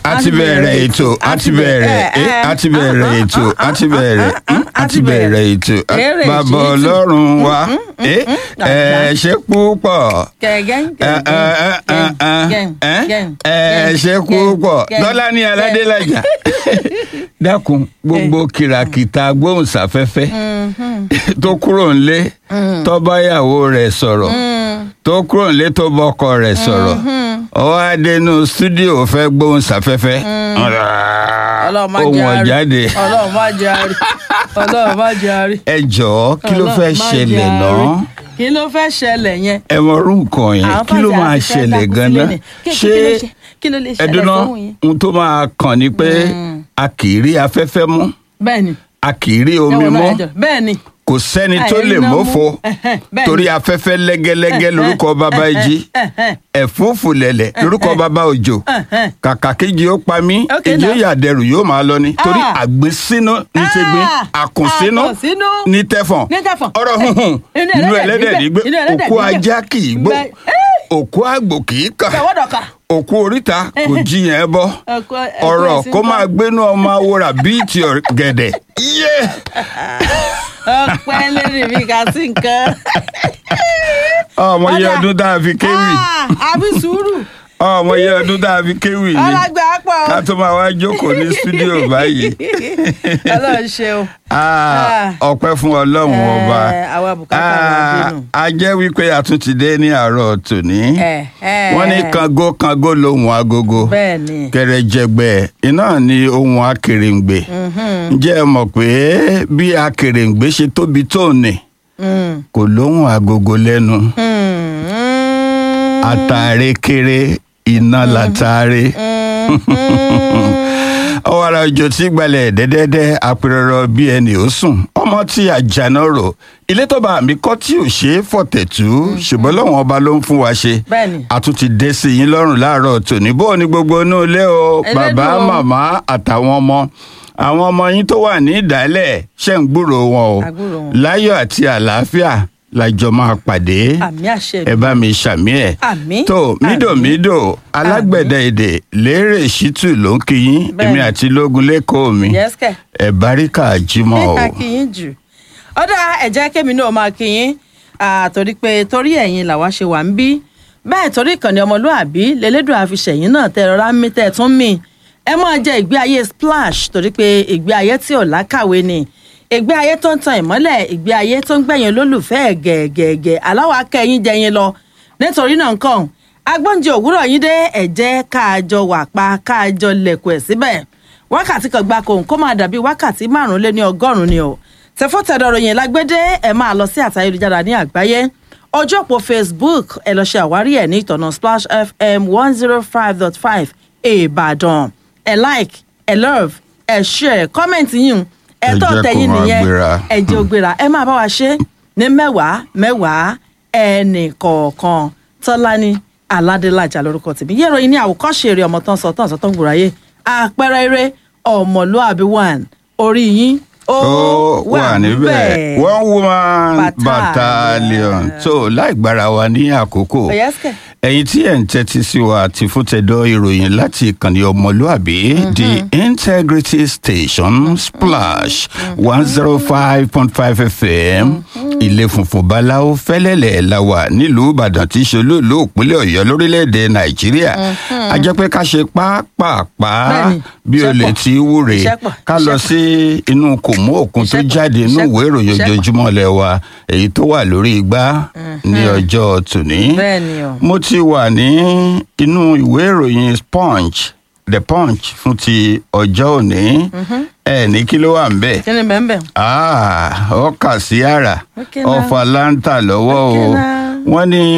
a ti bẹ̀rẹ̀ ètò a ti bẹ̀rẹ̀ eh, a ti bẹ̀rẹ̀ ètò a ti bẹ̀rẹ̀ mm, a ti bẹ̀rẹ̀ ètò Kéré bàbá ètò. ọlọ́run wa eh, ẹ ṣe púpọ̀ Gẹ̀gẹ́n, ẹ ẹ ẹ ẹ gẹ̀gẹ́n, ẹ gẹ̀gẹ́n, ẹ gẹ̀gẹ́n, ṣe púpọ̀ gẹ̀gẹ́n, tọ́lá ní gẹ̀gẹ́n. aládélájà dákun gbogbo kìràkìtà gbóhùnsáfẹ́fẹ́ tó kúrò ńlé tó báyàwó rẹ̀ sọ̀rọ̀ tó kúrò nílé tó bọ́kọ rẹ̀ sọ̀rọ̀ ọwọ́ adẹnu stúdíò fẹ́ gbóhùn sáfẹ́fẹ́ Ọlọ́run má ohun jẹ́ àárí. ọ̀jáde Ọlọ́run má jẹ́ àárí. Ọlọ́run má jẹ́ àárí. ẹ jọ̀ọ́ kí ló fẹ́ Ọlọ́run má ṣẹlẹ̀ jẹ́ náà àárí. kí ló fẹ́ ṣẹlẹ̀ yẹn. ẹ mọ orú nǹkan yẹn Àwọn kí ló fàájì máa àti fẹ́ ṣẹlẹ̀ dákú ganan sílẹ̀ ni. Kí- ṣé kí ló ṣe- kí ló lè ṣẹlẹ̀ ẹdùnà fóun yẹn? ohun tó máa kàn ni pé a kì í rí afẹ́fẹ́ mú bẹ́ẹ̀ni. a kì í rí omi ẹ̀wọ̀n náà mọ́ ẹ̀jọ̀. bẹ́ẹ̀ni. kò sẹ́ni tó Àìrí lè iná mú. mófo Ẹ̀hẹ́n, bẹ́ẹ̀ni. torí afẹ́fẹ́ lẹ́gẹ́lẹ́gẹ́ lórúkọ bàbá ìjì Ẹ̀hẹ́n. ẹ̀fúùfù lẹ̀lẹ̀ lórúkọ bàbá òjò Ẹ̀hẹ́n. kàkà kéjì ó pa mí Okay, èjì ó now. yà dẹrù yóò máa lọ ni torí Ah. àgbésínú ní ti gbin Ah, àkùnsínú àkùnsínú ní tẹfọ̀n ní tẹ̀fọ̀n. ọ̀rọ̀ hunhun Inú inú ẹlẹ́dẹ̀ ẹlẹ́dẹ̀ nígbẹ́, nígbẹ́ inú ẹlẹ́dẹ̀ òkú nígbẹ́. ajá kì í gbó Bẹ́ẹ̀- òkú àgbò kì í kà Tẹ̀wọ́dọ̀ka. òkú oríta kò jiyàn ẹ bọ́ Ẹ̀kọ́- ẹ̀kọ́ ọ̀rọ̀ ẹ̀sìn kó kọ́. máa gbénú ọmọ awòrà bíi ti gẹ̀dẹ̀ yé ọpẹ́ lérí mi kà sí nǹkan. ọmọ yẹ Ọ̀dà. ọdún tá a fi kéwì Ah, àbí sùúrù ọmọ yẹ ọdún tá a fi kéwì ni ọlọgbà pọ̀. ká tó máa wá jókòó ní stúdíò báyìí Ọlọ́run ṣeun. Ah, ọpẹ́ fún Ọlọ́run ọba Eh, àwa bùkátà la Ah, dénú. a jẹ́ wípé a tún ti dé ní àárọ̀ tòní Eh, eh. wọ́n ní kango kango lohun agogo bẹ́ẹ̀ ni. kẹrẹjẹgbẹ iná ni ohun akèrèǹgbè ǹjẹ́ ẹ mọ̀ pé bí akèrèǹgbè ṣe tóbi tó ní Mm. kò lóhun agogo lẹ́nu Mm. àtàrẹ kéré iná látàrẹ ọwọ́ ara òjò tí gbalẹ̀ dẹ́dẹ́dẹ́ apẹ̀rẹ̀rọ bí ẹni ó sùn ọmọ tí àjànà rò ilé tó bá mi kọ́ tí ò ṣe é fọ̀tẹ̀tù ṣùgbọ́n lọ́wọ́n ọba ló ń fún wa ṣe Bẹ́ẹ̀ni. a tún ti dé sí yín lọ́rùn láàárọ̀ tòní bó o ní gbogbo inú ilé o Elédùn bàbá o. màmá àtàwọn ọmọ àwọn ọmọ yín tó wà ní ìdálẹ̀ ṣe ń gbúrò wọn o A gbúrò wọn. láyọ̀ àti àlàáfíà lájọ máa pàdé àmì àṣẹ ẹ bá mi ṣàmì ẹ Àmín. tó mídòmídò alágbẹ̀dẹ èdè lérè ṣítù ló ń kíyín Bẹ́ẹ̀ni. èmi àti lógun lẹ́kọ̀ọ́ mi yẹ́sìkẹ̀. ẹ báríkà jímọ̀ o. a kì í jù ọ̀dà ẹ̀jẹ̀ kémi náà máa kí yín àtòrí pé torí ẹ̀yin làwa ṣe wà ń bí bẹ́ẹ̀ torí ìkànnì ọmọlúàbí lélẹ́dùn àfiṣẹ̀yìn náà tẹ rọra ń mí tẹ́ ẹ tún mí ẹ máa jẹ ìgbé ayé splash torí pé ìgbé ayé tí ò lákàwé ni ìgbé ayé tó ń tan ìmọ́lẹ̀ ìgbé ayé tó ń gbẹ̀yìn olólùfẹ́ ẹ̀ gẹ̀ẹ́gẹ̀ẹ́gẹ̀ aláwọ̀ akẹ́yìn jẹyìn lọ nítorí náà nǹkan agbóúnjẹ òwúrọ̀ yín dé ẹ̀jẹ̀ káàjọ wà pa káàjọ lẹ̀kùn ẹ̀ síbẹ̀ wákàtí kan gbáko kó máa dàbí wákàtí márùn lé ní ọgọ́rùn-ún ni o tẹfọ́tẹ̀dọ̀rọ̀ yẹn lágbédé ẹ̀ máa lọ sí àtà ayélujára ní àgbáyé ọjọ́ òpó facebook ẹ lọ ṣe àwárí ẹ̀ ní ìtọ̀nà splash fm one zero five dot five ìbàdàn ẹ like ẹ love ẹ share comment yín ẹ Ẹ tọ́ jẹ́ kó tẹ̀yìn máa nìyẹn gbéra. ẹ jẹ́ ó gbéra ẹ máa bá wa ṣe ní mẹ́wàá mẹ́wàá ẹnì kọ̀ọ̀kan tọ́lání aládélájà lórúkọ tèmi yẹ́rọ yìí ní àwòkọ́ṣe eré ọmọ tán sọ tán sọ tán gbòòrò ayé àpẹẹrẹ eré ọmọlúàbí one orí yín ó ó wà níbẹ̀ one woman Battalion. battalion so láì gbára wa ní àkókò Ọ̀yẹ́sìkẹ̀. ẹ̀yin tí ẹ̀ ń tẹ́tí sí wa àti fúntẹ̀dọ̀ ìròyìn láti ìkànnì ọmọlúàbí the integrity station splash one zero five point five fm ilé funfun báláwo fẹ́lẹ́lẹ̀ la wà nílùú ìbàdàn tí í ṣe olóòlù òpínlẹ̀ ọ̀yọ́ lórílẹ̀‐èdè nàìjíríà a jẹ́ pé ká ṣe pápápá Bẹ́ẹ̀ni, bí iṣẹ́ olè pọ̀. tí í wúre Iṣẹ́ pọ̀, ká lọ iṣẹ́ sí inú kòmó òkun tó Iṣẹ́ pọ̀, jáde inú iṣẹ́ ìwé pọ̀, ìròyìn iṣẹ́ pọ̀. ojoojúmọ́ lẹ̀ wa èyí tó wà lórí igbá ní ọjọ́ tòní Bẹ́ẹ̀ni o. mo ti wà ní inú ìwé ìròyìn punch the punch fún ti ọjọ́ òní ẹ ní kí ló wà ń bẹ̀ kí ni bẹ́ẹ̀ bẹ́ẹ̀ Ah, ọkà sí àrà Okay now. ọfà láǹtà lọ́wọ́ o Okay now. wọ́n ní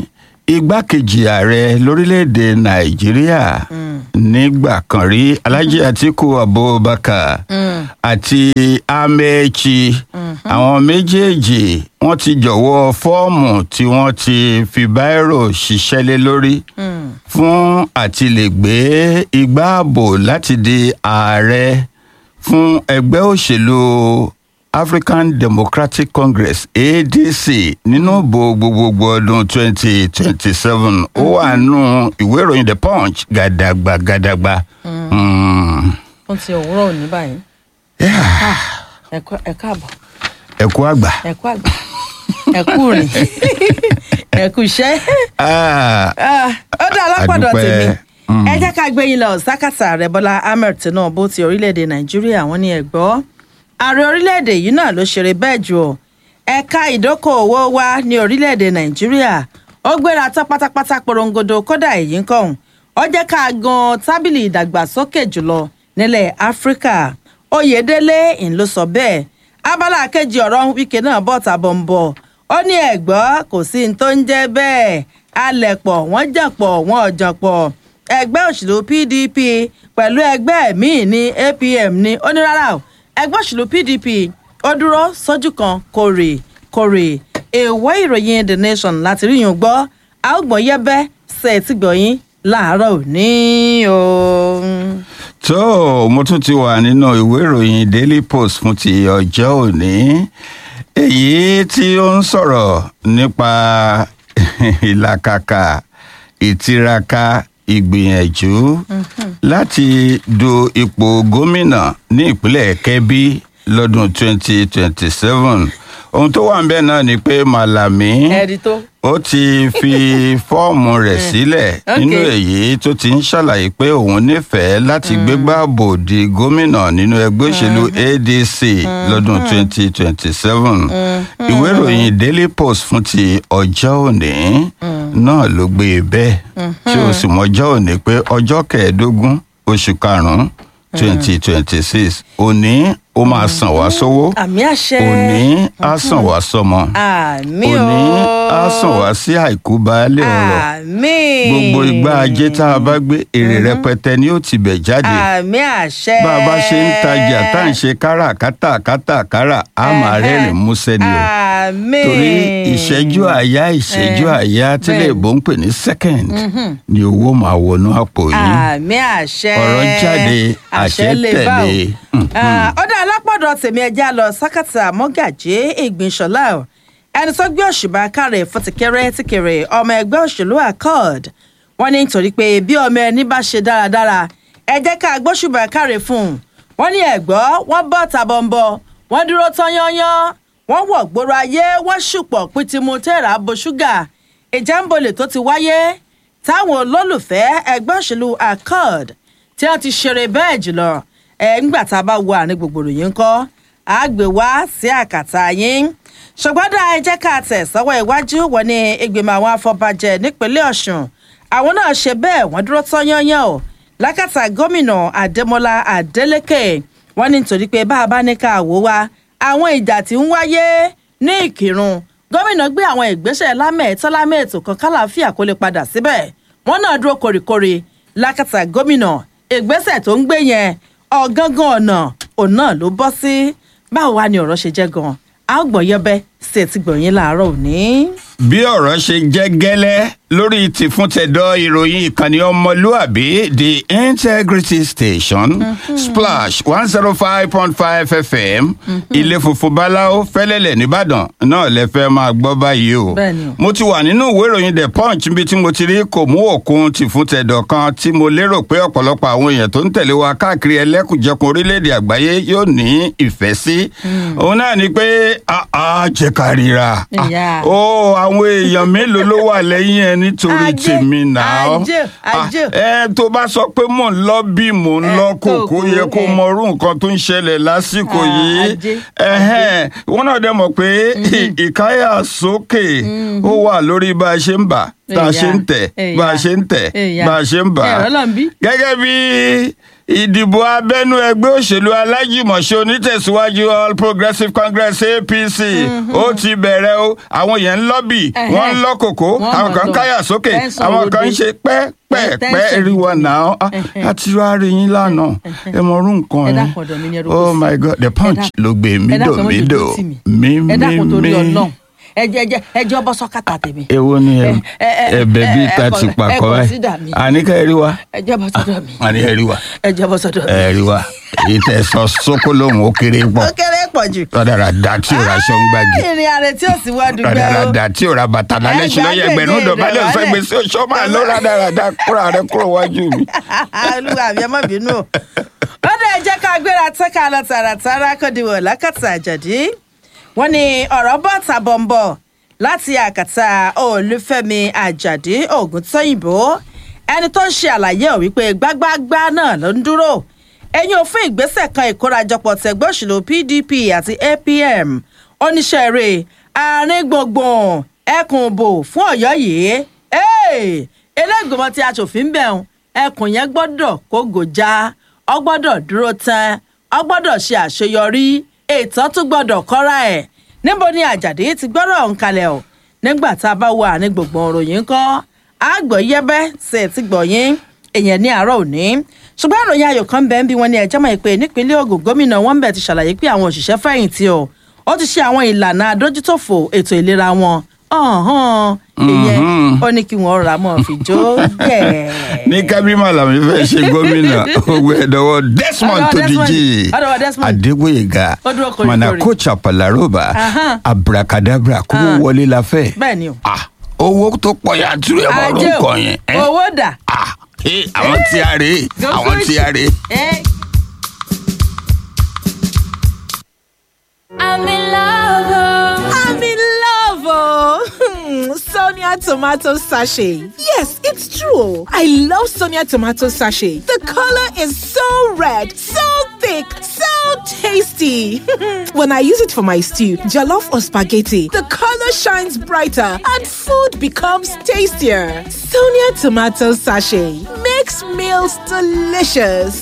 igbákejì ààrẹ lórílẹ̀‐èdè nàìjíríà nígbà kan rí alhaji atiku abubakar àti amechi àwọn méjèèjì wọ́n ti jọ̀wọ́ fọ́ọ̀mù tí wọ́n ti fi báírò ṣiṣẹ́ lé lórí fún àti lè gbé igbá ààbò láti di ààrẹ fún ẹgbẹ́ òṣèlú african democratic congress adc nínú ìbò gbogbogbò ọdún twenty twenty seven ó wà nù ìwé ìròyìn the punch gàdàgbà gàdàgbà Mm. fún ti òwúrọ̀ òní báyìí Yeah. ẹ kú- ẹ káàbọ̀ ẹ kú àgbà. ẹ kú àgbà ẹ kú rìn ẹ kú iṣẹ́. Ah, Ah, ó dá alápọ̀dọ̀ Àdúpẹ́. tèmi Mm. ẹ jẹ́ ká gbé yín lọ sákàtà ààrẹ bọ́lá ahmed tinubu ti orílẹ̀-èdè nàìjíríà wọ́n ní ẹ̀gbọ́ ààrẹ orílẹ̀-èdè yìí náà ló ṣeré bẹ́ẹ̀ jù ọ́ ẹ̀ka ìdókòòwò wa ní orílẹ̀-èdè nàìjíríà ó gbéra tán pátápátá porongodo kódà èyí ń kọ̀hún ó jẹ́ ká gan tábìlì ìdàgbàsókè jùlọ nílẹ̀ áfíríkà oyèdélé ń ló sọ bẹ́ẹ̀ abala kejì ọ̀rọ̀ wíkẹ́ náà bọ̀ tàbọ̀ ń bọ̀ ó ní ẹ̀gbọ́ kò sí ní tó ń jẹ́ bẹ́ẹ̀ alẹ̀pọ̀ wọ́n jàpọ̀ wọ́n ọ̀jọ̀pọ̀ ẹgbẹ́ òṣèlú pdp pẹ̀lú ẹgbẹ́ míì ní apm ní ó ní rárá o ẹgbẹ́ òṣèlú pdp ó dúró sójú kan kórè kórè èèwọ̀ ìròyìn the nation láti rí yín gbọ́ a ó gbọ́n yẹ́bẹ́ ṣe é ti gbọ̀yìn láàárọ̀ òní o. tó mo tún ti wà nínú ìwé ìròyìn daily post fún ti ọjọ́ òní èyí tí ó ń sọ̀rọ̀ nípa ìlàkàkà ìtiraka ìgbìyànjú láti du ipò gómìnà ní ìpínlẹ̀ kebbi lọ́dún 2027 ohun tó wà ń bẹ̀ náà ni pé malami ẹ̀rí tó. ó ti fi fọ́ọ̀mù rẹ̀ sílẹ̀ Ok. nínú èyí tó ti ń ṣàlàyé pé òun nífẹ̀ẹ́ láti gbégbá bò di gómìnà nínú ẹgbẹ́ òṣèlú adc lọ́dún 2027 ìwé ìròyìn daily post fún ti ọjọ́ òní náà ló gbé e bẹ́ẹ̀ tí o sì mọjọ́ òní pé ọjọ́ kẹẹ̀ẹ́dógún oṣù karùn-ún 2026 òní ó máa sàn wá sówó àmì àṣẹ. òní á sàn wá sọmọ àmì o. òní á sàn wá sí àìkú baálé ọ̀rọ̀ àmì. gbogbo ìgbà ajé tá a bá gbé èrè rẹpẹtẹ ni ó ti bẹ̀ jáde àmì àṣẹ. bá a bá ṣe ń tajà tá à ń ṣe káràkátà kátàkárà á máa Ẹhẹ́. rẹ́rìn músẹ́ ni o àmì. torí ìṣẹ́jú àyá ìṣẹ́jú Eh, àyá tí lè bẹ́ẹ̀. bó ń pè ní second ni owó máa wọnú àpò yín àmì àṣẹ. Ọ̀rọ̀ jáde, àṣẹ lè bá o. tẹ̀lé. Ah, ó dá alápọ̀dọ̀ tèmi ẹja lọ sákàtà mọ́gàjé ìgbìnsọ̀lá o ẹni tó gbé òṣùbà kárẹ̀ fọ́tìkẹ́rẹ́ tìkẹ̀rẹ̀ ọmọ ẹgbẹ́ òṣèlú accord wọ́n ní nítorí pé bí ọmọ ẹni bá ṣe dáradára ẹ jẹ́ ká gbóṣùbà kárẹ̀ fún un wọ́n ní ẹ̀gbọ́ wọ́n bọ́ tàbọ̀nbọ̀ wọ́n dúró tán yányán wọ́n wọ̀ gbòòrò ayé wọ́n ṣùpọ̀ pìtìmù tẹ̀rà bo ṣúgà ìjà ń bolè tó ti wáyé táwọn olólùfẹ́ ẹgbẹ́ òṣèlú accord tí wọ́n ti ṣeré bẹ́ẹ̀ jùlọ ẹ̀ ńgbà tá a bá wo àárín gbogbo ròyìn ńkọ́ á gbé wá sí àkàtà yín ṣùgbọ́n dá ẹ jẹ́ ká tẹ̀ sọ́wọ́ iwájú wọ́n ní ìgbìmọ̀ àwọn afọbajẹ nípínlẹ̀ ọ̀ṣun àwọn náà ṣe bẹ́ẹ̀ wọ́n dúró tán yányán o lákàtà gómìnà adémọlá adélèké wọ́n ní nítorí pé bá a bá ní ká wò wá àwọn ìjà tí ń wáyé ní ìkírun gómìnà gbé àwọn ìgbésẹ̀ lámẹ̀ẹ́tọ́ lámẹ̀ẹ́tò kan kálàáfíà kó lè padà síbẹ̀ wọ́n náà dúró kórìkórì lákàtà gómìnà ìgbésẹ̀ tó ń gbé yẹn ọ̀gángan ọ̀nà òun náà ló bọ́ sí báwo wá ni ọ̀rọ̀ ṣe jẹ́ gan-an a ó gbọ̀n yẹbẹ́ sí etí gbọ̀nyìn láàárọ̀ òní. bí ọ̀rọ̀ ṣe jẹ́ gẹ́lẹ́ lórí tìfúntẹ̀dọ̀ ìròyìn ìkànnì ọmọlúàbí the integrity station splash one zero five point five fm ilé funfun báláwo fẹ́lẹ́lẹ̀ nìbàdàn náà lẹ fẹ́ máa gbọ́ báyìí o Bẹ́ẹ̀ni o. mo ti wà nínú ìwé ìròyìn the punch níbi tí mo ti rí kò mú òkun tìfúntẹ̀dọ̀ kan tí mo lérò pé ọ̀pọ̀lọpọ̀ àwọn èèyàn tó ń tẹ̀lé wa káàkiri ẹlẹ́kùnjẹkùn orílẹ̀-èdè àgbáyé yóò ní ìfẹ́ sí òun náà ni pé àá jẹ́ ká ríra Ah, Ìyá. ó àwọn èèyàn mélòó ló wà lẹ́yìn ẹ nítorí Ajé, tèmi náà ajé, ajé. ẹ tó bá sọ pé mò ń lọ bí mò ń Eh, lọ kò kò kó kú, yẹ kó eh. mọ irú nǹkan tó ń ṣẹlẹ̀ lásìkò Ah, yìí ajé, Ẹhẹ́n, wọn náà dẹ̀ mọ̀ pé ìkáyà sókè ó wà lórí bá a ṣe ń bà tá a Èyà, ṣe ń tẹ̀ bá a èyà, ṣe ń tẹ̀ èyà. bá a ṣe ń bà Ẹ̀rọ náà ń bí. gẹ́gẹ́ bí ìdìbò abẹ́nú ẹgbẹ́ òṣèlú alájùmọ̀ṣe onítẹ̀síwájú all progressives congress apc ó ti bẹ̀rẹ̀ o àwọn yẹn ń lọ́bì Ẹhẹ́. wọ́n ń lọ́ kòkó Wọ́n àwọn mọ̀ kan ń lọ. káyà sókè Tẹ́ńsán àwọn kan ń òde. ṣe pẹ́ pẹ́ Tẹ́ńsán pẹ́ rí wọn gidi. náà Ẹhẹ́. àti wàá rí yín lánàá ẹ mọ orú nǹkan Ẹ ẹ dákun ọ̀dọ̀ mi ni ẹ rò oh kó sí. my god the punch dákun- ló gbé ẹ dákun, ẹ má mídò jẹ́ mídò ojú tì mí. mí ẹ dákun mí torí mí Ọlọ́run ẹjẹ ẹjẹ ẹjẹ ọbọ sọkàtà tèmi èwo ni ẹ- ẹ- ẹ- ẹ̀bẹ̀ bíi ẹ- ta ẹ- ti ẹ- pàkọ ẹ báyìí consider mi. àníkà ẹ rí wa ẹjẹ ọbọ sọdọ mi àní ẹ rí wa ẹjẹ ọbọ sọdọ mi. ẹ rí wa èyí tẹ sọ sókó lóhùn ó kéré pọ̀ ó kéré pọ̀ jù. tọ́dára dá tí ò ra aṣọ ń gbági ìrìn àrè tí ò sí wá dùgbẹ́ tọ́dára o. dá tí ò ra bàtà lálẹ́ Ẹ ṣe lọ́yẹ̀ gbàgbé ẹgbẹ̀rún rẹ̀ dọ̀bálẹ̀ wálẹ̀. fẹ́ gbèsè oṣù máa lọ rádaràdà kúrò rẹ kúrò wájú mi. olúwa mi ẹ má bínú o. ó dẹ̀ jẹ́ ká gbéra tẹ́ka lọ tààràtàrà kọ́dìwọ̀ lákàtà àjàdí. wọ́n ní ọ̀rọ̀ bọ́ tàbọ̀nbọ̀ láti àkàtà olúfẹ́mi àjàdí ògùntóyìnbó ẹni tó ń ṣe àlàyé ọ̀ wípé gbágbáágbá náà ló ń dúró ẹ̀yìn òfin ìgbésẹ̀ kan ìkórajọpọ̀ tẹ̀gbẹ́ òṣèlú pdp àti apm oníṣẹ́ eré àárín gbùngbùn ẹkùn ìbò fún ọ̀yọ́ yìí elégbèmọ̀ tí aṣòfin bẹ̀rùn ẹkùn yẹn gbọ́dọ̀ kó gòjá ọ gbọ́dọ̀ dúró tán ọ gbọ́dọ̀ ṣe àṣeyọrí ètò tún gbọ́dọ̀ kọ́ra ẹ̀ níbo ni àjàdí ti gbọ́dọ̀ ń kalẹ̀ o nígbà tá a bá wà ní gbogbo òròyìn kọ́ àgbọ̀ yẹ́bẹ́ ṣe ti gbọ̀ yín èèyàn ní àárọ̀ òní ṣùgbọ́n ìròyìn ayọ̀ kan bẹ́ẹ̀ ń bí wọn ní ẹjọ́ mọ̀ pé nípínlẹ̀ Ògùn gómìnà wọn bẹ̀ ti ṣàlàyé pé àwọn òṣìṣẹ́ fẹ̀yìntì o ó ti ṣe àwọn ìlànà àdójútòfò ètò ìlera wọn ọ̀hún ìyẹn ó ní kí wọ́n rà mọ́ fi jó gẹ̀. ní kábímọ làwọn fẹ́ ṣe gómìnà ogun ẹ̀dọ́wọ́ Desmond Ọ̀dọ̀ tó Desmond. díje Ọ̀dọ̀ Desmond. Adégbóyèga Ó dúró koríkorí. Manakocha Palaroba Ahán. abracadabra kó Ah. wọlé la fẹ́. bẹ́ẹ̀ ni o. Ah, owó tó pọ̀ yàtúrò ẹ̀ mọ̀ ajé orúkọ o yẹn. ẹ́? owó dà. Ah, eh, àwọn tí a rè é àwọn tí a rè é. Eh, I'm in love. oh. I'm in love, oh. Sonia tomato sachet. Yes, it's true. I love Sonia tomato sachet. The color is so red, so thick, so tasty. when I use it for my stew, jollof or spaghetti, the color shines brighter and food becomes tastier. Sonia tomato sachet makes meals delicious.